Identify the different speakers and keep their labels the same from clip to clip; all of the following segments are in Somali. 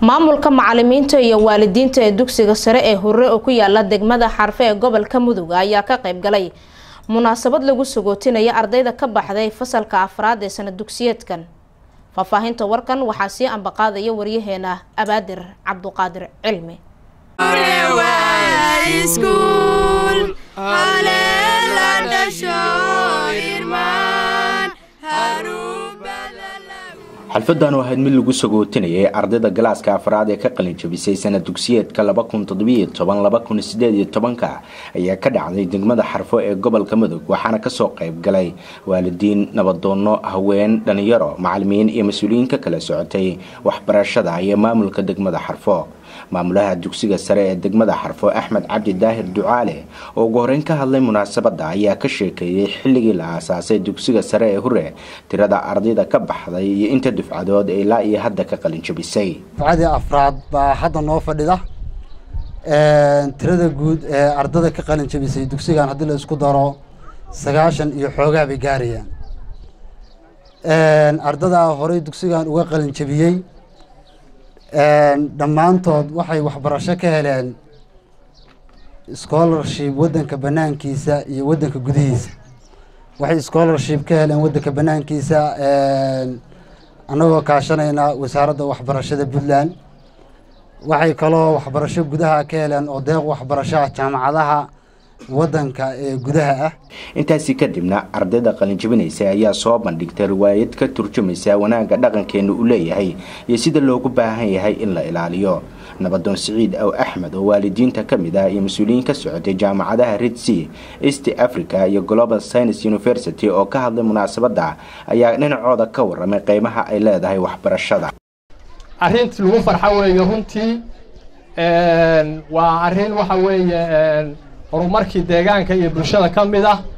Speaker 1: maamulka macalimiinta iyo waalidiinta ee dugsiga sare ee hurre oo ku yaala degmada xarfe ee gobolka mudug ayaa ka qayb galay munaasabad lagu sagootinaya ardayda ka baxday fasalka afraad ee sana dugsiyeedkan faahfaahinta warkan waxaa sii ambaqaadaya waryaheena abaadir cabduqaadir cilmi
Speaker 2: xalfadan oo ahayd mid lagu sagootinayay ardayda galaaska afraad ee ka qalin jabisay sana dugsiyeedka ayaa ka dhacday degmada xarfo ee gobolka mudug waxaana kasoo qayb galay waalidiin nabadoonno haween dhalinyaro macalimiin iyo mas-uuliyiin ka kala socotay waxbarashada iyo maamulka degmada xarfo maamulaha dugsiga sare ee degmada xarfo axmed cabdi daahir ducaale oo ugu horeyn ka hadlay munaasabada ayaa ka sheekeeyey xilligii la aasaasay dugsiga sare ee hure tirada ardayda ka baxday iyo inta dufcadood ee ilaa iyo hadda ka qalin jabisay
Speaker 3: dufcadii afraad baa hadda noo fadhida tirada guud ee ardada ka qalin jabisay dugsigan haddii la isku daro sagaashan iyo xoogaa bay gaarayaan ardadaa horey dugsigan uga qalin jabiyey dhammaantood waxay waxbarasho ka heleen scholarship waddanka banaankiisa iyo waddanka gudihiisa waxay scholarship ka heleen waddanka banaankiisa annagoo kaashanayna wasaaradda waxbarashada puntland waxay kaloo waxbarasho gudaha ka heleen oo deeq waxbarashoa jaamacadaha waddanka ee gudaha ah
Speaker 2: intaasi kadibna ardayda qalinjabinaysa ayaa soo bandhigtay riwaayad ka turjumaysa wanaagga dhaqankeena uu leeyahay iyo sida loogu baahan yahay in la ilaaliyo nabadoon siciid aw axmed oo waalidiinta ka mid ah iyo mas-uuliyiin ka socotay jaamacadaha red sea east africa iyo global science university oo ka hadlay munaasabadda ayaa dhinacooda ka waramay qeymaha ay leedahay waxbarashada
Speaker 4: arrintii lagu farxo weeye runtii waa arrin waxa weeye horumarkii deegaanka iyo bulshada ka mid ah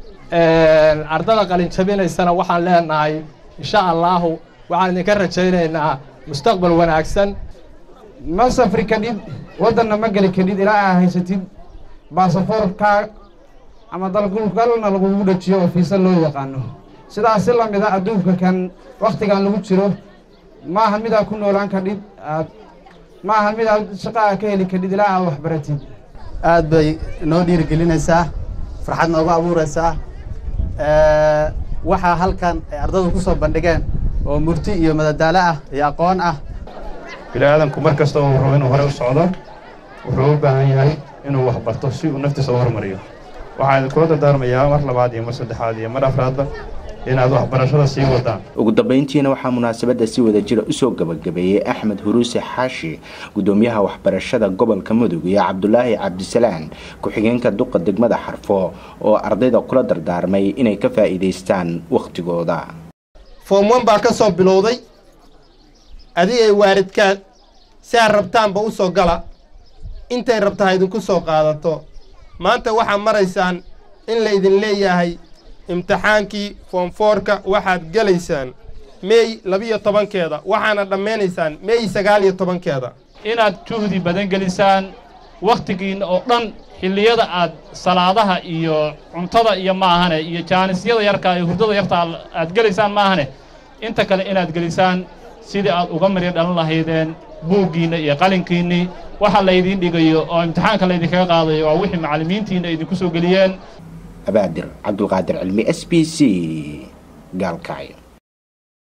Speaker 4: ardada qalin jabinaysana waxaan leenahay insha allahu waxaan idinka rajaynaynaa mustaqbal wanaagsan
Speaker 5: ma safri kadhid waddanna ma geli kadhid ilaa aa haysatid baasafoorkaa ama dalgalna lagugu dhajiyo oo fiisa loo yaqaano sidaas si lamid a adduunka kan wakhtigan lagu jiro maaha mid aad ku noolaan kadhid aad maaha mid aad shaqa aa ka heli kadhid ilaa aad waxbaratid
Speaker 6: aad bay noo dhiirigelinaysaa farxad noogu abuuraysaa waxaa halkan ay ardadu ku soo bandhigeen oo murti iyo madadaalo ah iyo aqoon ah
Speaker 7: bini aadanku mar kasta oo rabo inuu hore u socdo wuxuu u baahan yahay inuu wax barto si uu naftiisa u hormariyo waxaan idinkula dardaarmayaa mar labaad iyo mar saddexaad iyo mar afraadba inaad waxbarashada sii wadaan
Speaker 2: ugu dambeyntiina waxaa munaasabadda si wada jira usoo gabagabeeyey axmed huruuse xaashi gudoomiyaha waxbarashada gobolka mudug iyo cabdulaahi cabdisalaan ku-xigeenka duqa degmada xarfo oo ardayda kula dardaarmay inay ka faa'iidaystaan wakhtigooda
Speaker 8: foomwan baa ka soo bilowday adigay waaridkaad si aad rabtaanba u soo gala intay rabta ha idinku soo qaadato maanta waxaad maraysaan in la idin leeyahay imtixaankii foomfoorka waxaad gelaysaan meey labiyo tobankeeda waxaana dhammaynaysaan meey sagaal iyo tobankeeda
Speaker 9: inaad juhdi badan gelisaan wakhtigiinna oo dhan xilliyada aad salaadaha iyo cuntada iyo maahane iyo jaanisyada yarkaa iyo hurdada yarta aad gelaysaan maahane inta kale inaad gelisaan sidii aad uga marya dhalan lahaydeen buuggiinna iyo qalinkiinnii waxa laydiin dhigayo oo imtixaanka laydinkaga qaadayo waa wixii macallimiintiinna idinku soo geliyeen
Speaker 2: abaadir cabdulqaadir cilmi s b c gaalkacyo